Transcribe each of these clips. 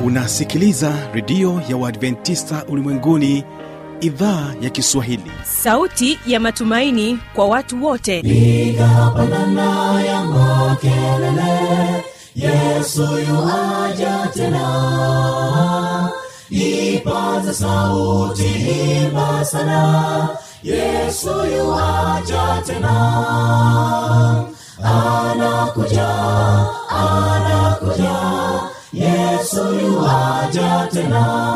unasikiliza redio ya uadventista ulimwenguni idhaa ya kiswahili sauti ya matumaini kwa watu wote piga pandana ya makelele yesu yuaja tena ipaza sauti imba sana yesu yuaja tena anakuja anakuja yesu yuaja tena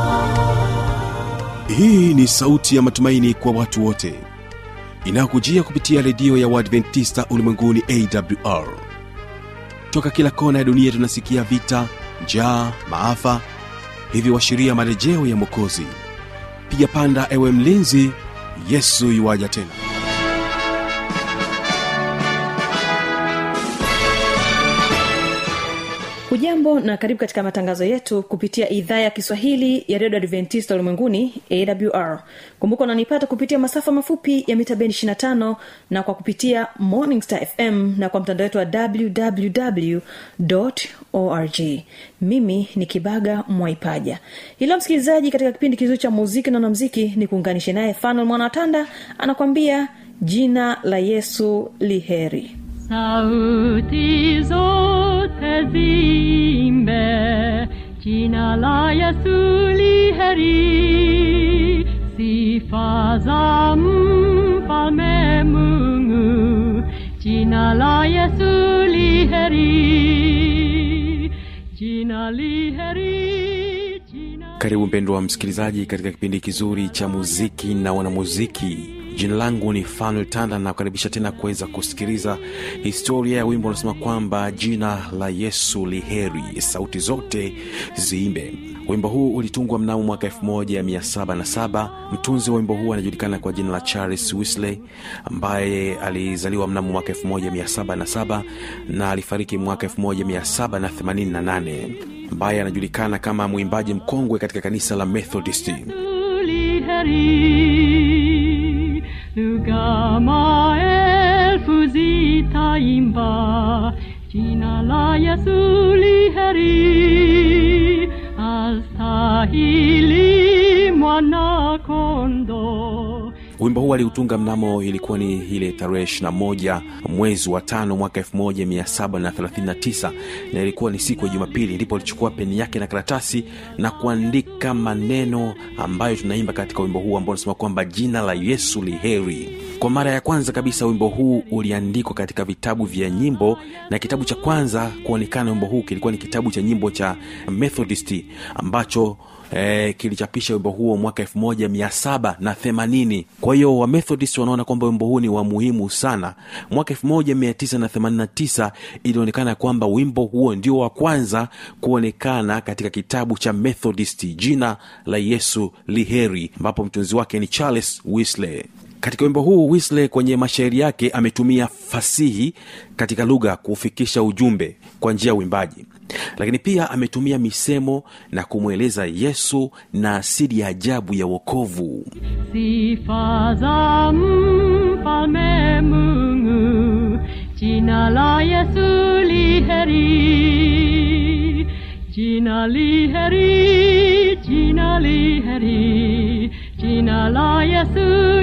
hii ni sauti ya matumaini kwa watu wote inayokujia kupitia redio ya uadventista ulimwenguni awr toka kila kona ya dunia tunasikia vita njaa maafa hivyo washiria marejeo ya mwokozi piga panda ewe mlinzi yesu yuwaja tena hujambo na karibu katika matangazo yetu kupitia idhaa ya kiswahili ya redio adventista ulimwenguni awr kumbuka unanipata kupitia masafa mafupi ya mita bendi 25 na kwa kupitia morning star fm na kwa mtandao wetu wa www org mimi ni kibaga mwaipaja ilo msikilizaji katika kipindi kizuri cha muziki na wanamziki ni kuunganishe naye fanuel mwanawatanda anakwambia jina la yesu liheri sauti zote zimbe jina la yesu liheri sifa za mfalme mungu jina la yesu liheri jina liheri jina karibu mpendwa wa msikilizaji katika kipindi kizuri cha muziki na wanamuziki jina langu ni fanuel tanda nakukaribisha tena kuweza kusikiliza historia ya wimbo unasema kwamba jina la yesu liheri sauti zote ziimbe wimbo huu ulitungwa mnamo mwaka 1707 mtunzi wa wimbo huu anajulikana kwa jina la charles wisley ambaye alizaliwa mnamo mwaka 1707 na alifariki mwaka 1788 ambaye anajulikana kama mwimbaji mkongwe katika kanisa la methodisti heri lugha maelfu zitaimba jina la yesu liheri astahili mwana kondo wimbo huu aliutunga mnamo ilikuwa ni ile tarehe 21 mwezi wa tano mwaka 1739 na ilikuwa ni siku ya jumapili ndipo alichukua peni yake na karatasi na kuandika maneno ambayo tunaimba katika wimbo huu ambao unasema kwamba jina la yesu liheri kwa mara ya kwanza kabisa wimbo huu uliandikwa katika vitabu vya nyimbo na kitabu cha kwanza kuonekana wimbo huu kilikuwa ni kitabu cha nyimbo cha methodist ambacho eh, kilichapisha wimbo huo mwaka 1780 kwa hiyo wamethodist wanaona kwamba wimbo huu ni wa muhimu sana mwaka 1989 ilionekana kwamba wimbo huo ndio wa kwanza kuonekana katika kitabu cha methodist jina la yesu liheri ambapo mtunzi wake ni charles wisley katika wimbo huu wisley kwenye mashairi yake ametumia fasihi katika lugha kufikisha ujumbe kwa njia ya uimbaji lakini pia ametumia misemo na kumweleza yesu na asili ya ajabu ya wokovu sifa za mfalme mungu jina la yesu liheri jina liheri jina liheri jina la yesu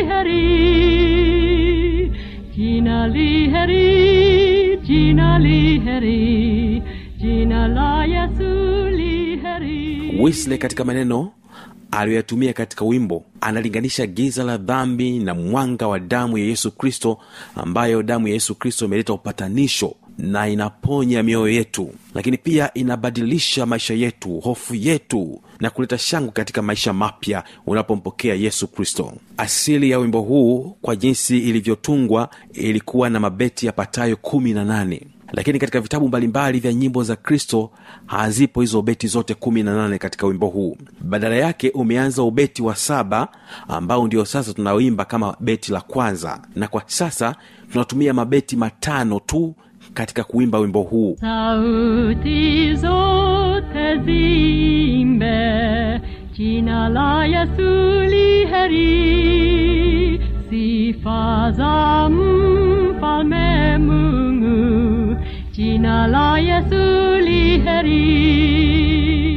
liheri jina liheri jina liheri jina la yesu liheri wisley katika maneno aliyoyatumia katika wimbo analinganisha giza la dhambi na mwanga wa damu ya yesu kristo ambayo damu ya yesu kristo imeleta upatanisho na inaponya mioyo yetu lakini pia inabadilisha maisha yetu hofu yetu na kuleta shangwe katika maisha mapya unapompokea yesu kristo asili ya wimbo huu kwa jinsi ilivyotungwa ilikuwa na mabeti yapatayo kumi na nane lakini katika vitabu mbalimbali vya nyimbo za kristo hazipo hizo beti zote kumi na nane katika wimbo huu badala yake umeanza ubeti wa saba ambao ndio sasa tunaoimba kama beti la kwanza na kwa sasa tunatumia mabeti matano tu katika kuimba wimbo huu sauti zote zimbe jina la yesu liheri sifa za mfalme mungu jina la yesu liheri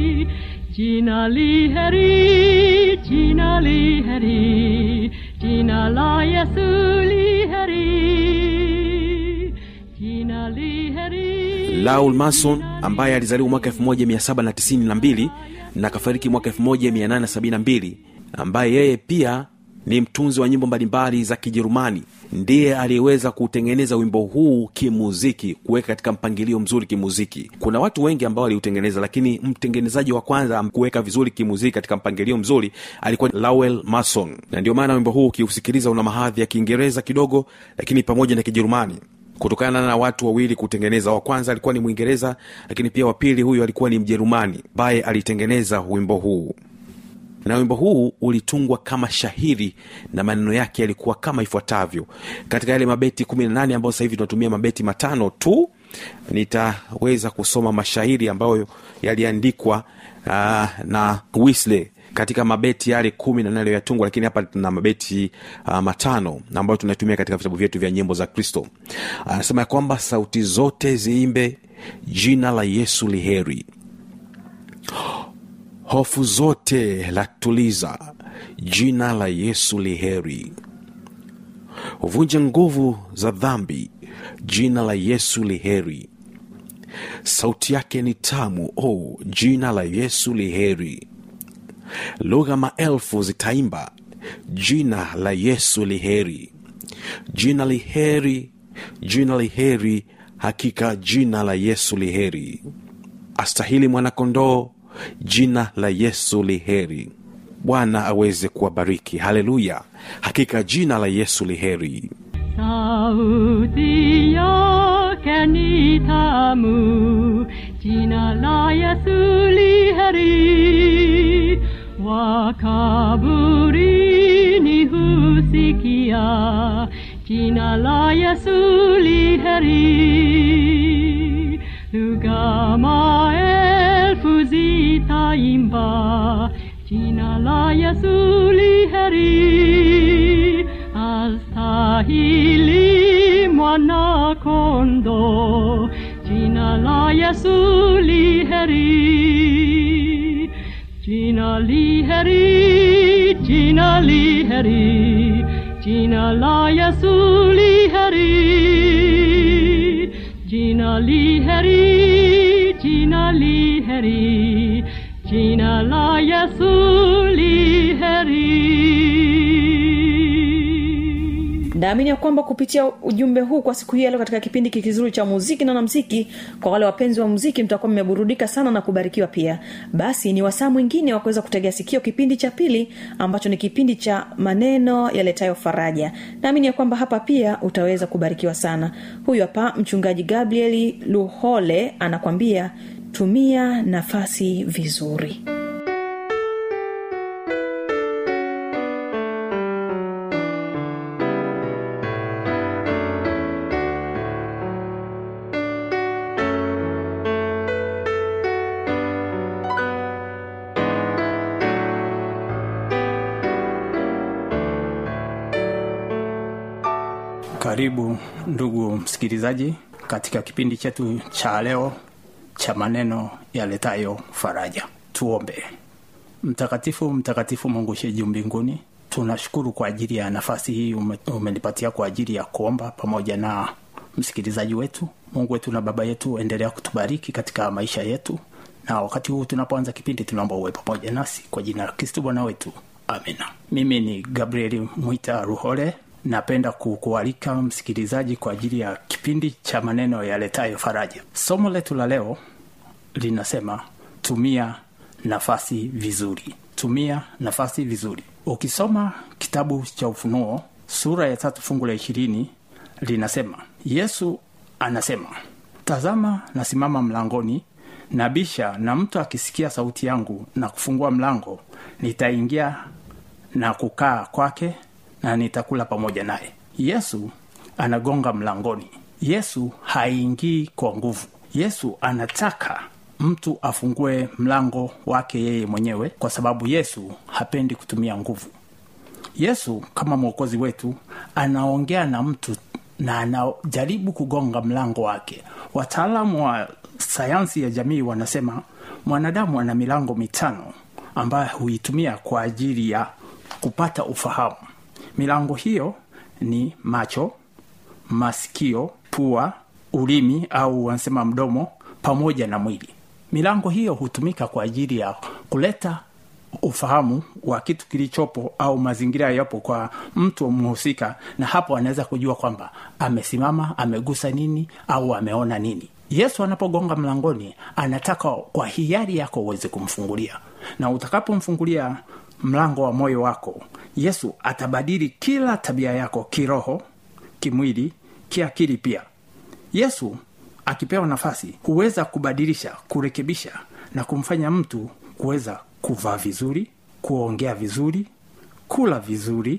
jina li heri, jina li heri, jina la Yesu li heri, jina li heri. Laul Mason ambaye alizaliwa mwaka 1792 na akafariki mwaka 1872 ambaye yeye pia ni mtunzi wa nyimbo mbalimbali za kijerumani ndiye aliyeweza kuutengeneza wimbo huu kimuziki kuweka katika mpangilio mzuri kimuziki kuna watu wengi ambao waliutengeneza lakini mtengenezaji wa kwanza kuweka vizuri kimuziki katika mpangilio mzuri alikuwa lowell mason na ndio maana wimbo huu ukiusikiliza una mahadhi ya kiingereza kidogo lakini pamoja na kijerumani kutokana na watu wawili kutengeneza wa kwanza alikuwa ni mwingereza lakini pia wa pili huyu alikuwa ni mjerumani ambaye alitengeneza wimbo huu na wimbo huu ulitungwa kama shahiri na maneno yake yalikuwa kama ifuatavyo katika yale mabeti 18 ambayo sasa hivi tunatumia mabeti matano tu nitaweza kusoma mashairi ambayo yaliandikwa uh, na Wesley katika mabeti yale kumi na nane yaliyotungwa lakini hapa tuna mabeti uh, matano ambayo tunatumia katika vitabu vyetu vya nyimbo za kristo anasema ya kwamba sauti zote ziimbe jina la yesu liheri hofu zote latuliza jina la yesu liheri huvunja nguvu za dhambi jina la yesu liheri sauti yake ni tamu oh, jina la yesu liheri lugha maelfu zitaimba jina la yesu liheri jina liheri jina liheri hakika jina la yesu liheri astahili mwanakondoo jina la yesu liheri bwana aweze kuwabariki haleluya hakika jina la yesu liheri sauti yake ni tamu, jina la Yesu li heri. Wakaburini husikia, jina la Yesu li heri. Lugha maelfu zitaimba, jina la Yesu li heri. Astahili mwana kondo, jina la Yesu li heri. Jina li heri, jina li heri, jina la Yesu li heri. Jina li heri, jina li heri, jina la Yesu li heri. naamini ya kwamba kupitia ujumbe huu kwa siku hii ya leo katika kipindi hiki kizuri cha muziki na namziki kwa wale wapenzi wa muziki mtakuwa mmeburudika sana na kubarikiwa pia basi ni wasaa mwingine wa kuweza kutegea sikio kipindi cha pili ambacho ni kipindi cha maneno yaletayo faraja naamini ya kwamba hapa pia utaweza kubarikiwa sana huyu hapa mchungaji gabrieli luhole anakwambia tumia nafasi vizuri karibu ndugu msikilizaji katika kipindi chetu cha leo cha maneno yaletayo faraja tuombe mtakatifu mtakatifu mungu sheju mbinguni tunashukuru kwa ajili ya nafasi hii ume- umenipatia kwa ajili ya kuomba pamoja na msikilizaji wetu mungu wetu na baba yetu endelea kutubariki katika maisha yetu na wakati huu tunapoanza kipindi tunaomba uwe pamoja nasi kwa jina la kristo bwana wetu amina mimi ni gabrieli mwita ruhole napenda ku- kualika msikilizaji kwa ajili ya kipindi cha maneno yaletayo faraja somo letu la leo linasema tumia nafasi vizuri tumia nafasi vizuri ukisoma kitabu cha ufunuo sura ya tatu fungu la ishirini linasema yesu anasema tazama nasimama mlangoni nabisha na mtu akisikia sauti yangu na kufungua mlango nitaingia na kukaa kwake na nitakula pamoja naye yesu anagonga mlangoni yesu haingii kwa nguvu yesu anataka mtu afungue mlango wake yeye mwenyewe kwa sababu yesu hapendi kutumia nguvu yesu kama mwokozi wetu anaongea na mtu na anajaribu kugonga mlango wake wataalamu wa sayansi ya jamii wanasema mwanadamu ana milango mitano ambayo huitumia kwa ajili ya kupata ufahamu milango hiyo ni macho masikio pua ulimi au wanasema mdomo pamoja na mwili milango hiyo hutumika kwa ajili ya kuleta ufahamu wa kitu kilichopo au mazingira yapo kwa mtu mhusika na hapo anaweza kujua kwamba amesimama amegusa nini au ameona nini yesu anapogonga mlangoni anataka kwa hiari yako uweze kumfungulia na utakapomfungulia mlango wa moyo wako yesu atabadili kila tabia yako kiroho kimwili kiakili pia yesu akipewa nafasi huweza kubadilisha kurekebisha na kumfanya mtu kuweza kuvaa vizuri kuongea vizuri kula vizuri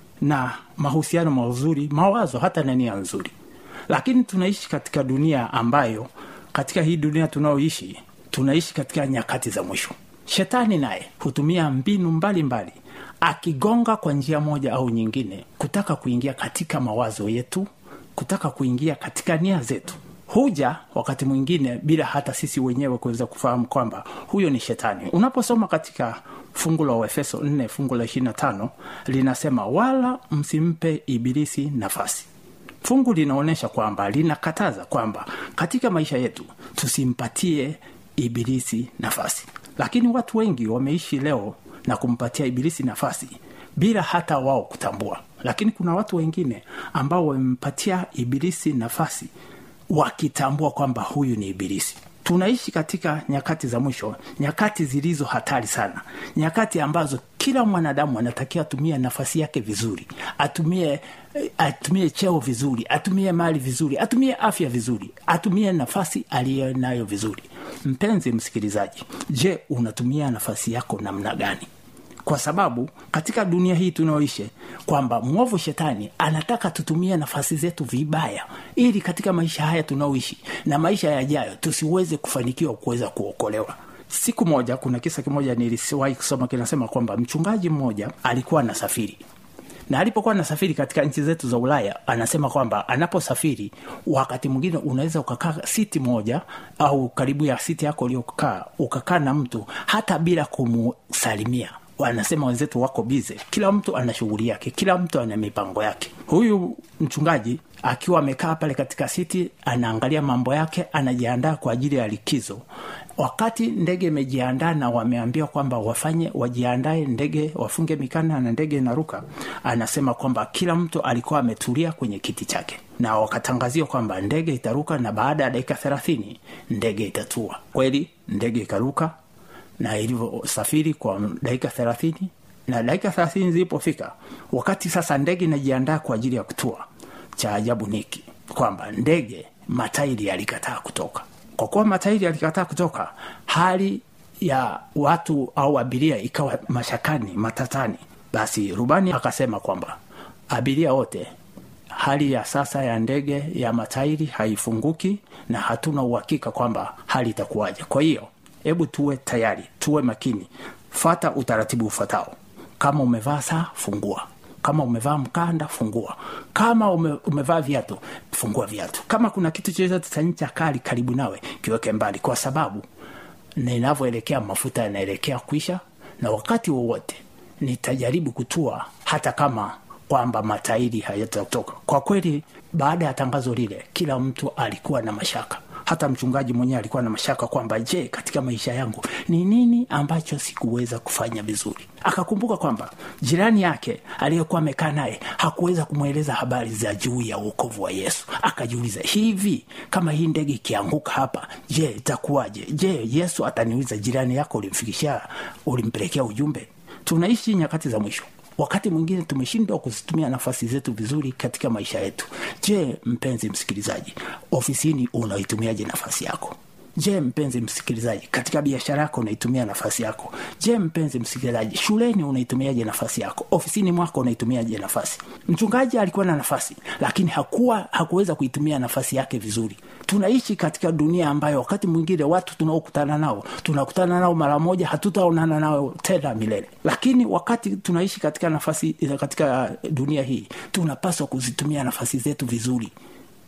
na mahusiano mazuri mawazo hata na nia nzuri lakini tunaishi katika dunia ambayo katika hii dunia tunayoishi tunaishi katika nyakati za mwisho shetani naye hutumia mbinu mbalimbali mbali, akigonga kwa njia moja au nyingine kutaka kuingia katika mawazo yetu kutaka kuingia katika nia zetu huja wakati mwingine bila hata sisi wenyewe kuweza kufahamu kwamba huyo ni shetani unaposoma katika fungu la uefeso 4 fungu la 25 linasema wala msimpe ibilisi nafasi fungu linaonyesha kwamba linakataza kwamba katika maisha yetu tusimpatie ibilisi nafasi lakini watu wengi wameishi leo na kumpatia ibilisi nafasi bila hata wao kutambua lakini kuna watu wengine ambao wamempatia ibilisi nafasi wakitambua kwamba huyu ni ibilisi tunaishi katika nyakati za mwisho nyakati zilizo hatari sana nyakati ambazo kila mwanadamu anatakiwa atumie nafasi yake vizuri atumie atumie cheo vizuri atumie mali vizuri atumie afya vizuri atumie nafasi aliyo nayo vizuri mpenzi msikilizaji je unatumia nafasi yako namna gani kwa sababu katika dunia hii tunaoishi kwamba mwovu shetani anataka tutumie nafasi zetu vibaya ili katika maisha haya tunaoishi na maisha yajayo tusiweze kufanikiwa kuweza kuokolewa siku moja kuna kisa kimoja nilisiwahi kusoma kinasema kwamba mchungaji mmoja alikuwa anasafiri na alipokuwa anasafiri katika nchi zetu za ulaya anasema kwamba anaposafiri wakati mwingine unaweza ukakaa siti moja au karibu ya siti yako uliokaa ukakaa na mtu hata bila kumsalimia wanasema wenzetu wako bize kila mtu ana shughuli yake kila mtu ana mipango yake huyu mchungaji akiwa amekaa pale katika siti anaangalia mambo yake anajiandaa kwa ajili ya likizo wakati ndege imejiandaa na wameambiwa kwamba wafanye wajiandae ndege wafunge mikana na ndege inaruka anasema kwamba kila mtu alikuwa ametulia kwenye kiti chake na wakatangaziwa kwamba ndege itaruka na baada ya dakika thelathini ndege itatua kweli ndege ikaruka na ilivyosafiri kwa dakika thelathini na dakika thelathini zilipofika wakati sasa ndege inajiandaa kwa ajili ya kutua cha ajabu niki kwamba ndege matairi yalikataa kutoka kwa kuwa matairi yalikataa kutoka hali ya watu au abiria ikawa mashakani matatani basi rubani akasema kwamba abiria wote hali ya sasa ya ndege ya matairi haifunguki na hatuna uhakika kwamba hali itakuwaje kwa hiyo hebu tuwe tayari tuwe makini fata utaratibu ufuatao kama umevaa saa fungua kama umevaa mkanda fungua kama ume, umevaa viatu fungua viatu kama kuna kitu chochote cha ncha kali karibu nawe kiweke mbali kwa sababu ninavyoelekea mafuta yanaelekea kuisha na wakati wowote nitajaribu kutua hata kama kwamba matairi hayatatoka kwa kweli baada ya tangazo lile kila mtu alikuwa na mashaka hata mchungaji mwenyewe alikuwa na mashaka kwamba je katika maisha yangu ni nini ambacho sikuweza kufanya vizuri akakumbuka kwamba jirani yake aliyekuwa amekaa naye hakuweza kumweleza habari za juu ya uokovu wa yesu akajiuliza hivi kama hii ndege ikianguka hapa je itakuwaje je yesu ataniuliza jirani yako ulimfikishia ulimpelekea ujumbe tunaishi nyakati za mwisho wakati mwingine tumeshindwa kuzitumia nafasi zetu vizuri katika maisha yetu je mpenzi msikilizaji ofisini unaitumiaje nafasi yako je mpenzi msikilizaji katika biashara yako unaitumia nafasi yako je mpenzi msikilizaji shuleni unaitumiaje nafasi yako ofisini mwako unaitumiaje nafasi mchungaji alikuwa na nafasi lakini hakuwa hakuweza kuitumia nafasi yake vizuri tunaishi katika dunia ambayo wakati mwingine watu tunaokutana nao tunakutana nao mara moja hatutaonana nao tena milele lakini wakati tunaishi katika nafasi katika dunia hii tunapaswa kuzitumia nafasi zetu vizuri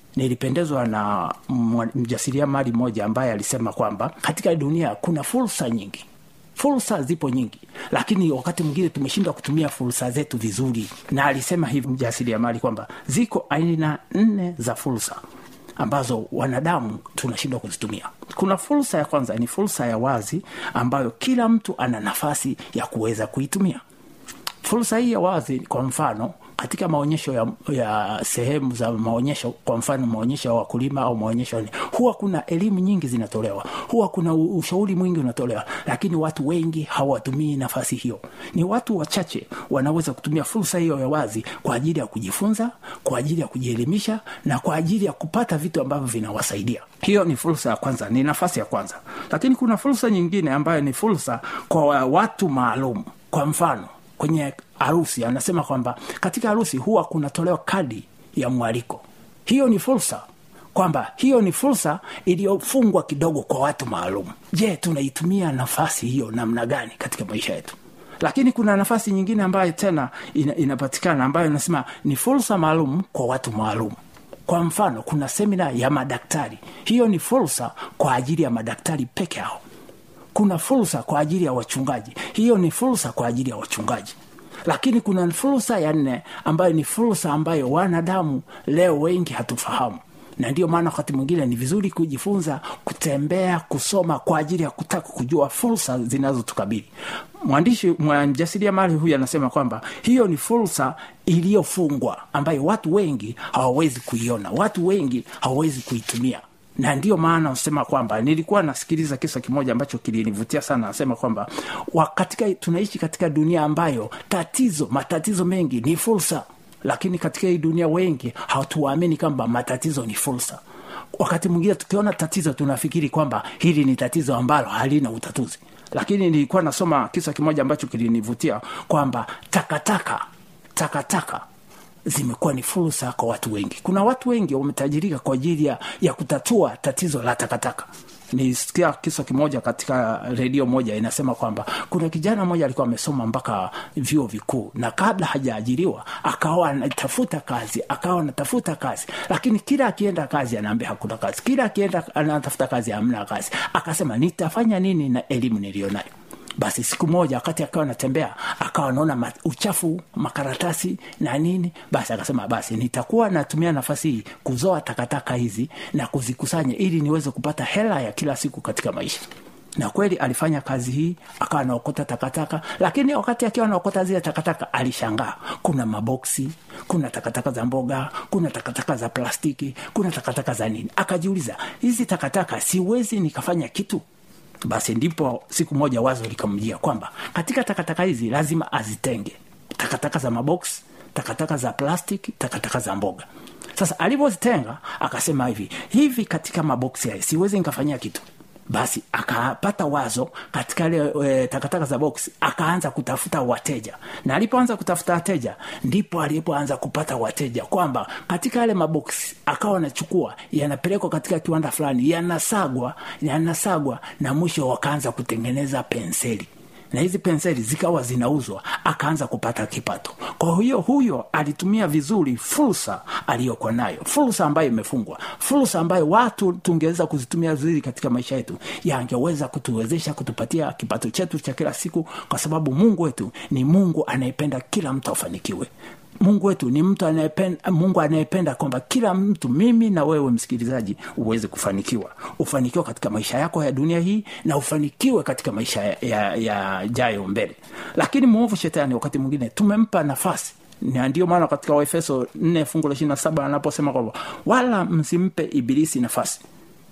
nilipendezwa na mwa- mjasiriamali mmoja ambaye alisema kwamba katika dunia kuna fursa nyingi fursa zipo nyingi lakini wakati mwingine tumeshindwa kutumia fursa zetu vizuri na alisema hivi mjasiriamali kwamba ziko aina nne za fursa ambazo wanadamu tunashindwa kuzitumia kuna fursa ya kwanza ni fursa ya wazi ambayo kila mtu ana nafasi ya kuweza kuitumia fursa hii ya wazi kwa mfano katika maonyesho ya, ya sehemu za maonyesho kwa mfano maonyesho ya wakulima au maonyesho ya- huwa kuna elimu nyingi zinatolewa huwa kuna u- ushauri mwingi unatolewa lakini watu wengi hawatumii nafasi hiyo ni watu wachache wanaweza kutumia fursa hiyo ya wazi kwa ajili ya kujifunza kwa ajili ya kujielimisha na kwa ajili ya kupata vitu ambavyo vinawasaidia hiyo ni fursa ya kwanza ni nafasi ya kwanza lakini kuna fursa nyingine ambayo ni fursa kwa wa- watu maalum kwa mfano kwenye harusi anasema kwamba katika harusi huwa kunatolewa kadi ya mwaliko hiyo ni fursa kwamba hiyo ni fursa iliyofungwa kidogo kwa watu maalum je tunaitumia nafasi hiyo namna gani katika maisha yetu lakini kuna nafasi nyingine ambayo tena ina, inapatikana ambayo inasema ni fursa maalum kwa watu maalum kwa mfano kuna semina ya madaktari hiyo ni fursa kwa ajili ya madaktari peke yao kuna fursa kwa ajili ya wachungaji hiyo ni fursa kwa ajili ya wachungaji lakini kuna fursa ya nne ambayo ni fursa ambayo wanadamu leo wengi hatufahamu na ndio maana wakati mwingine ni vizuri kujifunza kutembea kusoma kwa ajili ya kutaka kujua fursa zinazotukabili mwandishi mjasiriamali huyu anasema kwamba hiyo ni fursa iliyofungwa ambayo watu wengi hawawezi kuiona watu wengi hawawezi kuitumia na ndio maana usema kwamba nilikuwa nasikiliza kisa kimoja ambacho kilinivutia sana nasema kwamba wa- katika tunaishi katika dunia ambayo tatizo matatizo mengi ni fursa lakini katika hii dunia wengi hatuamini kwamba matatizo ni fursa wakati mwingine tukiona tatizo tunafikiri kwamba hili ni tatizo ambalo halina utatuzi lakini nilikuwa nasoma kisa kimoja ambacho kilinivutia kwamba takataka takataka zimekuwa ni fursa kwa watu wengi kuna watu wengi wametajirika kwa ajili ya, ya kutatua tatizo la takataka nisikia kisa kimoja katika redio moja inasema kwamba kuna kijana mmoja alikuwa amesoma mpaka vyuo vikuu na kabla hajaajiriwa akawa anatafuta kazi akawa anatafuta kazi lakini kila akienda kazi anaambia hakuna kazi kila akienda anatafuta kazi hamna kazi akasema nitafanya nini na elimu niliyonayo basi siku moja wakati akawa anatembea akawa anaona ma- uchafu makaratasi na nini basi akasema basi nitakuwa natumia nafasi hii kuzoa takataka hizi na kuzikusanya ili niweze kupata hela ya kila siku katika maisha na kweli alifanya kazi hii akawa anaokota takataka lakini wakati akiwa anaokota zile takataka alishangaa kuna maboksi kuna takataka za mboga kuna takataka za plastiki kuna takataka za nini akajiuliza hizi takataka siwezi nikafanya kitu basi ndipo siku moja wazo likamjia kwamba katika takataka hizi lazima azitenge takataka za mabox takataka za plastic takataka za mboga sasa alivyozitenga akasema hivi hivi katika maboksi haya siwezi nikafanyia kitu basi akapata wazo katika ile e, takataka za box akaanza kutafuta wateja na alipoanza kutafuta wateja ndipo alipoanza kupata wateja kwamba katika yale maboksi akawa anachukua yanapelekwa katika kiwanda fulani yanasagwa yanasagwa na mwisho wakaanza kutengeneza penseli na hizi penseli zikawa zinauzwa akaanza kupata kipato kwa hiyo huyo alitumia vizuri fursa aliyokuwa nayo fursa ambayo imefungwa fursa ambayo watu tungeweza kuzitumia vizuri katika maisha yetu yangeweza kutuwezesha kutupatia kipato chetu cha kila siku kwa sababu mungu wetu ni mungu anayependa kila mtu afanikiwe mungu wetu ni mtu anayependa mungu anayependa kwamba kila mtu mimi na wewe msikilizaji uweze kufanikiwa ufanikiwe katika maisha yako ya dunia hii na ufanikiwe katika maisha ya, ya, ya jayo mbele lakini mwovu shetani wakati mwingine tumempa nafasi na ndio maana katika waefeso 4 fungu la 27 anaposema kwamba wala msimpe ibilisi nafasi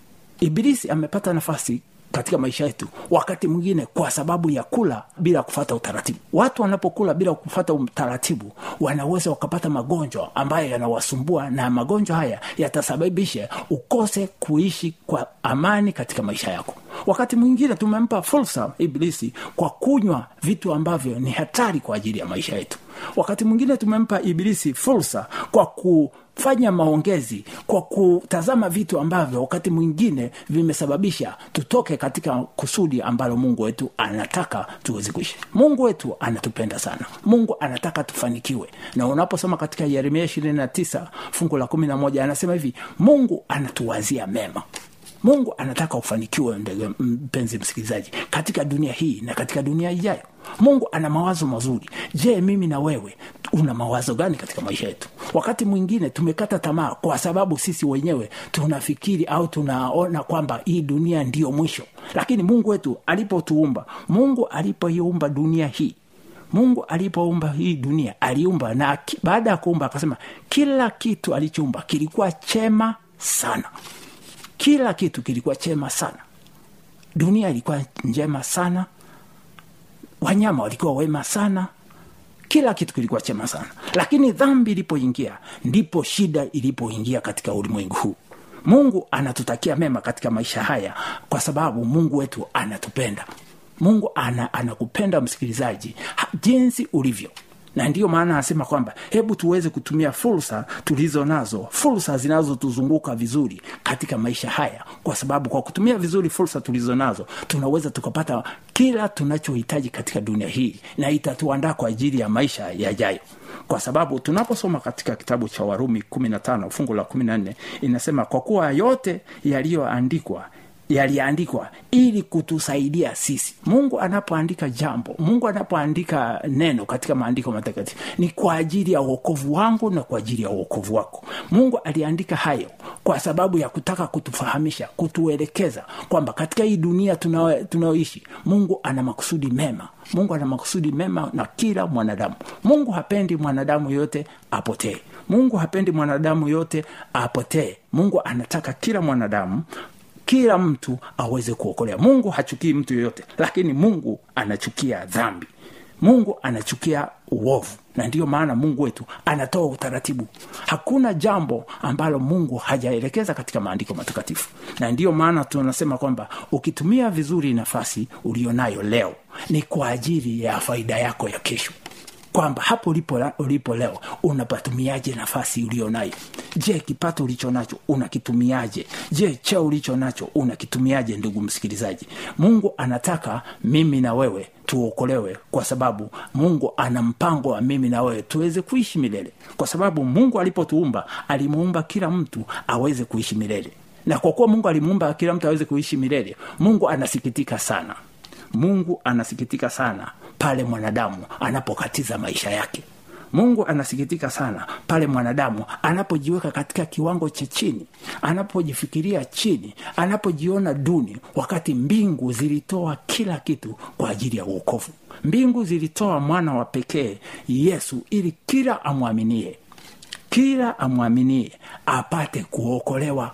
ibilisi amepata nafasi katika maisha yetu wakati mwingine kwa sababu ya kula bila kufata utaratibu watu wanapokula bila kufata utaratibu wanaweza wakapata magonjwa ambayo yanawasumbua na magonjwa haya yatasababisha ukose kuishi kwa amani katika maisha yako wakati mwingine tumempa fursa ibilisi kwa kunywa vitu ambavyo ni hatari kwa ajili ya maisha yetu wakati mwingine tumempa ibilisi fursa kwa kufanya maongezi kwa kutazama vitu ambavyo wakati mwingine vimesababisha tutoke katika kusudi ambalo mungu wetu anataka tuweze kuishi mungu wetu anatupenda sana mungu anataka tufanikiwe na unaposoma katika yeremia 29 fungu la 11 anasema hivi mungu anatuwazia mema mungu anataka ufanikiwe ndege mpenzi msikilizaji katika dunia hii na katika dunia ijayo mungu ana mawazo mazuri je mimi na wewe una mawazo gani katika maisha yetu wakati mwingine tumekata tamaa kwa sababu sisi wenyewe tunafikiri au tunaona kwamba hii dunia ndiyo mwisho lakini mungu wetu alipotuumba mungu alipoiumba dunia hii mungu alipoumba hii dunia aliumba na ki- baada ya kuumba akasema kila kitu alichoumba kilikuwa chema sana kila kitu kilikuwa chema sana dunia ilikuwa njema sana wanyama walikuwa wema sana kila kitu kilikuwa chema sana lakini dhambi ilipoingia ndipo shida ilipoingia katika ulimwengu huu mungu anatutakia mema katika maisha haya kwa sababu mungu wetu anatupenda mungu ana, anakupenda msikilizaji ha- jinsi ulivyo na ndiyo maana anasema kwamba hebu tuweze kutumia fursa tulizo nazo fursa zinazotuzunguka vizuri katika maisha haya kwa sababu kwa kutumia vizuri fursa tulizo nazo tunaweza tukapata kila tunachohitaji katika dunia hii na itatuandaa kwa ajili ya maisha yajayo kwa sababu tunaposoma katika kitabu cha warumi 15 fungu la 14 inasema kwa kuwa yote yaliyoandikwa yaliandikwa ili kutusaidia sisi mungu anapoandika jambo mungu anapoandika neno katika maandiko matakatifu ni kwa ajili ya uokovu wangu na kwa ajili ya uokovu wako mungu aliandika hayo kwa sababu ya kutaka kutufahamisha kutuelekeza kwamba katika hii dunia tunao- tunayoishi mungu ana makusudi mema mungu ana makusudi mema na kila mwanadamu mungu hapendi mwanadamu yote apotee mungu hapendi mwanadamu yote apotee mungu anataka kila mwanadamu kila mtu aweze kuokolea mungu hachukii mtu yoyote lakini mungu anachukia dhambi mungu anachukia uovu na ndiyo maana mungu wetu anatoa utaratibu hakuna jambo ambalo mungu hajaelekeza katika maandiko matakatifu na ndiyo maana tunasema kwamba ukitumia vizuri nafasi ulionayo leo ni kwa ajili ya faida yako ya kesho kwamba hapo ulipo, ulipo leo unapatumiaje nafasi ulionayo je kipato ulicho nacho unakitumiaje je cheo ulicho nacho unakitumiaje ndugu msikilizaji mungu anataka mimi na wewe tuokolewe kwa sababu mungu ana mpango wa mimi na wewe tuweze kuishi milele kwa sababu mungu alipotuumba alimuumba kila mtu aweze kuishi milele na kwa kuwa mungu alimuumba kila mtu aweze kuishi milele mungu anasikitika sana mungu anasikitika sana pale mwanadamu anapokatiza maisha yake mungu anasikitika sana pale mwanadamu anapojiweka katika kiwango cha chini anapojifikiria chini anapojiona duni wakati mbingu zilitoa kila kitu kwa ajili ya uokovu mbingu zilitoa mwana wa pekee yesu ili kila amwaminie kila amwaminie apate kuokolewa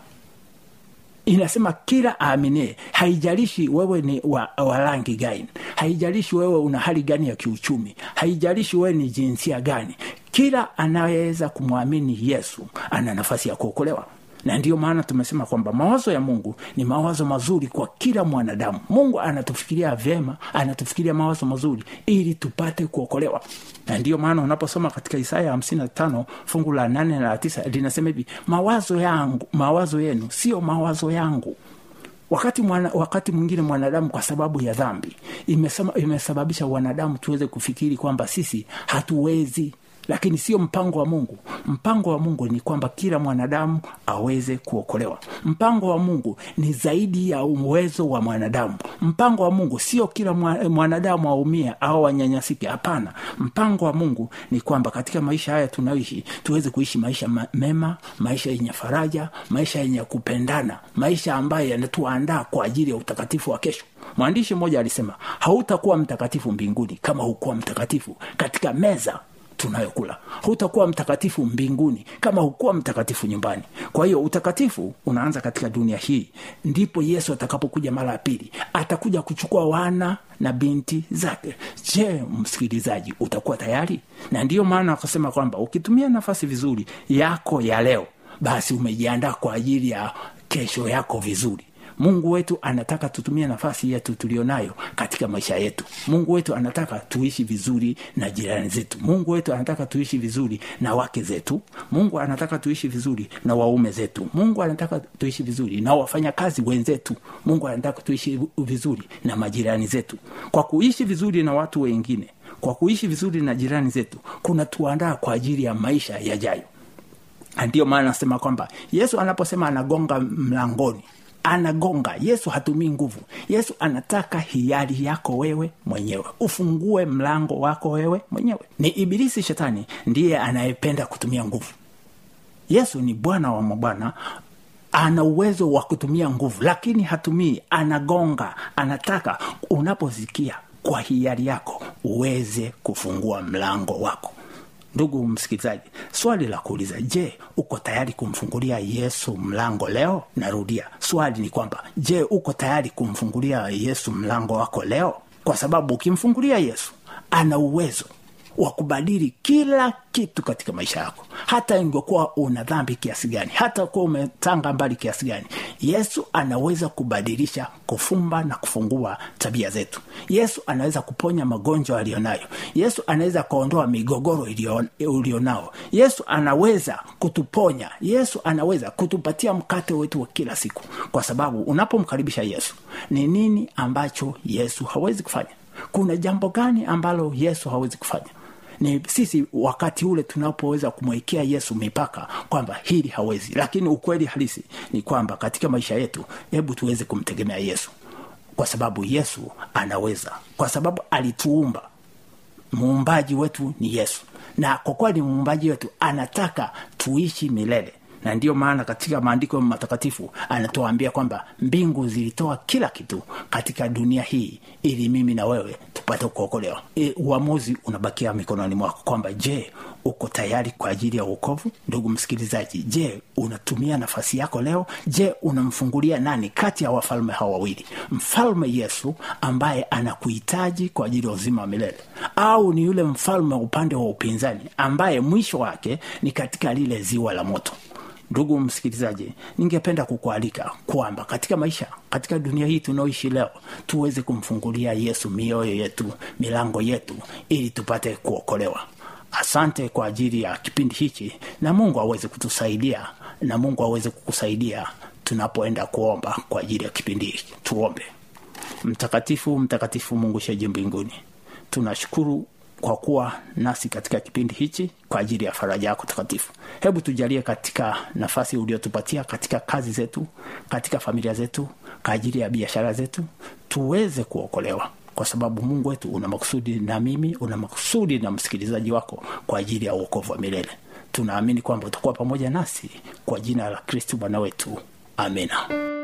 inasema kila aaminie haijalishi wewe ni wa, wa rangi gani haijalishi wewe una hali gani ya kiuchumi haijalishi wewe ni jinsia gani kila anayeweza kumwamini yesu ana nafasi ya kuokolewa na ndiyo maana tumesema kwamba mawazo ya mungu ni mawazo mazuri kwa kila mwanadamu mungu anatufikiria vyema anatufikiria mawazo mazuri ili tupate kuokolewa na ndiyo maana unaposoma katika isaya 55 fungu la 8 na la 9 linasema hivi mawazo yangu mawazo yenu sio mawazo yangu wakati mwana, wakati mwingine mwanadamu kwa sababu ya dhambi imesema, imesababisha wanadamu tuweze kufikiri kwamba sisi hatuwezi lakini sio mpango wa mungu mpango wa mungu ni kwamba kila mwanadamu aweze kuokolewa mpango wa mungu ni zaidi ya uwezo wa mwanadamu mpango wa mungu sio kila mwa- mwanadamu aumie au wanyanyasike hapana mpango wa mungu ni kwamba katika maisha haya tunayoishi tuweze kuishi maisha ma- mema maisha yenye faraja maisha yenye kupendana maisha ambayo yanatuandaa kwa ajili ya utakatifu wa kesho mwandishi mmoja alisema hautakuwa mtakatifu mbinguni kama hukuwa mtakatifu katika meza tunayokula hutakuwa mtakatifu mbinguni kama hukuwa mtakatifu nyumbani kwa hiyo utakatifu unaanza katika dunia hii ndipo yesu atakapokuja mara ya pili atakuja kuchukua wana na binti zake je msikilizaji utakuwa tayari na ndiyo maana akasema kwamba ukitumia nafasi vizuri yako ya leo basi umejiandaa kwa ajili ya kesho yako vizuri mungu wetu anataka tutumie nafasi yetu tulionayo katika maisha yetu mungu wetu anataka tuishi vizuri na jirani zetu mungu wetu anataka tuishi vizuri na wake zetu mungu anataka tuishi vizuri na waume zetu mungu anataka tuishi vizuri na wafanyakazi wenzetu mungu anataka tuishi vizuri na majirani zetu kwa kuishi vizuri na watu wengine kwa kuishi vizuri na jirani zetu kuna tuandaa kwa ajili ya maisha yajayo Na ndiyo maana nasema kwamba yesu anaposema anagonga mlangoni anagonga yesu hatumii nguvu yesu anataka hiari yako wewe mwenyewe ufungue mlango wako wewe mwenyewe ni ibilisi shetani ndiye anayependa kutumia nguvu yesu ni bwana wa mabwana ana uwezo wa kutumia nguvu lakini hatumii anagonga anataka unaposikia kwa hiari yako uweze kufungua mlango wako ndugu msikilizaji swali la kuuliza je uko tayari kumfungulia yesu mlango leo narudia swali ni kwamba je uko tayari kumfungulia yesu mlango wako leo kwa sababu ukimfungulia yesu ana uwezo wa kubadili kila kitu katika maisha yako hata ingekuwa una dhambi kiasi gani hata kuwa umetanga mbali kiasi gani yesu anaweza kubadilisha kufumba na kufungua tabia zetu yesu anaweza kuponya magonjwa aliyonayo yesu anaweza kuondoa migogoro iliyo- ulionao yesu anaweza kutuponya yesu anaweza kutupatia mkate wetu wa kila siku kwa sababu unapomkaribisha yesu ni nini ambacho yesu hawezi kufanya kuna jambo gani ambalo yesu hawezi kufanya ni sisi wakati ule tunapoweza kumwekea yesu mipaka kwamba hili hawezi lakini ukweli halisi ni kwamba katika maisha yetu hebu tuweze kumtegemea yesu kwa sababu yesu anaweza kwa sababu alituumba muumbaji wetu ni yesu na kwa kuwa ni muumbaji wetu anataka tuishi milele na ndiyo maana katika maandiko matakatifu anatuambia kwamba mbingu zilitoa kila kitu katika dunia hii ili mimi na wewe tupate kuokolewa e, uamuzi unabakia mikononi mwako kwamba je uko tayari kwa ajili ya uokovu ndugu msikilizaji je unatumia nafasi yako leo je unamfungulia nani kati ya wafalme hawa wawili mfalme yesu ambaye anakuhitaji kwa ajili ya uzima wa milele au ni yule mfalme wa upande wa upinzani ambaye mwisho wake ni katika lile ziwa la moto ndugu msikilizaji ningependa kukualika kwamba katika maisha katika dunia hii tunaoishi leo tuweze kumfungulia yesu mioyo yetu milango yetu ili tupate kuokolewa asante kwa ajili ya kipindi hichi na mungu aweze kutusaidia na mungu aweze kukusaidia tunapoenda kuomba kwa ajili ya kipindi hiki tuombe mtakatifu mtakatifu mungu sheji mbinguni tunashukuru kwa kuwa nasi katika kipindi hichi kwa ajili ya faraja yako takatifu hebu tujalie katika nafasi uliotupatia katika kazi zetu katika familia zetu kwa ajili ya biashara zetu tuweze kuokolewa kwa sababu mungu wetu una makusudi na mimi una makusudi na msikilizaji wako kwa ajili ya uokovu wa milele tunaamini kwamba utakuwa pamoja nasi kwa jina la kristu bwana wetu amina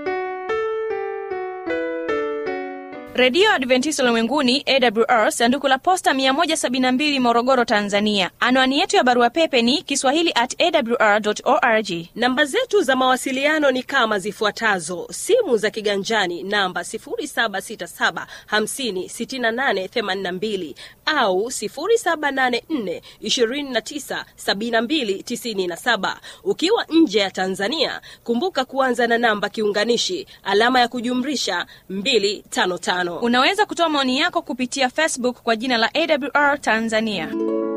redio adventista ulimwenguni awr sanduku la posta 172 morogoro tanzania anwani yetu ya barua pepe ni kiswahili at awr org namba zetu za mawasiliano ni kama zifuatazo simu za kiganjani namba 767 au 784 ukiwa nje ya tanzania kumbuka kuanza na namba kiunganishi alama ya kujumrisha 255 unaweza kutoa maoni yako kupitia facebook kwa jina la awr tanzania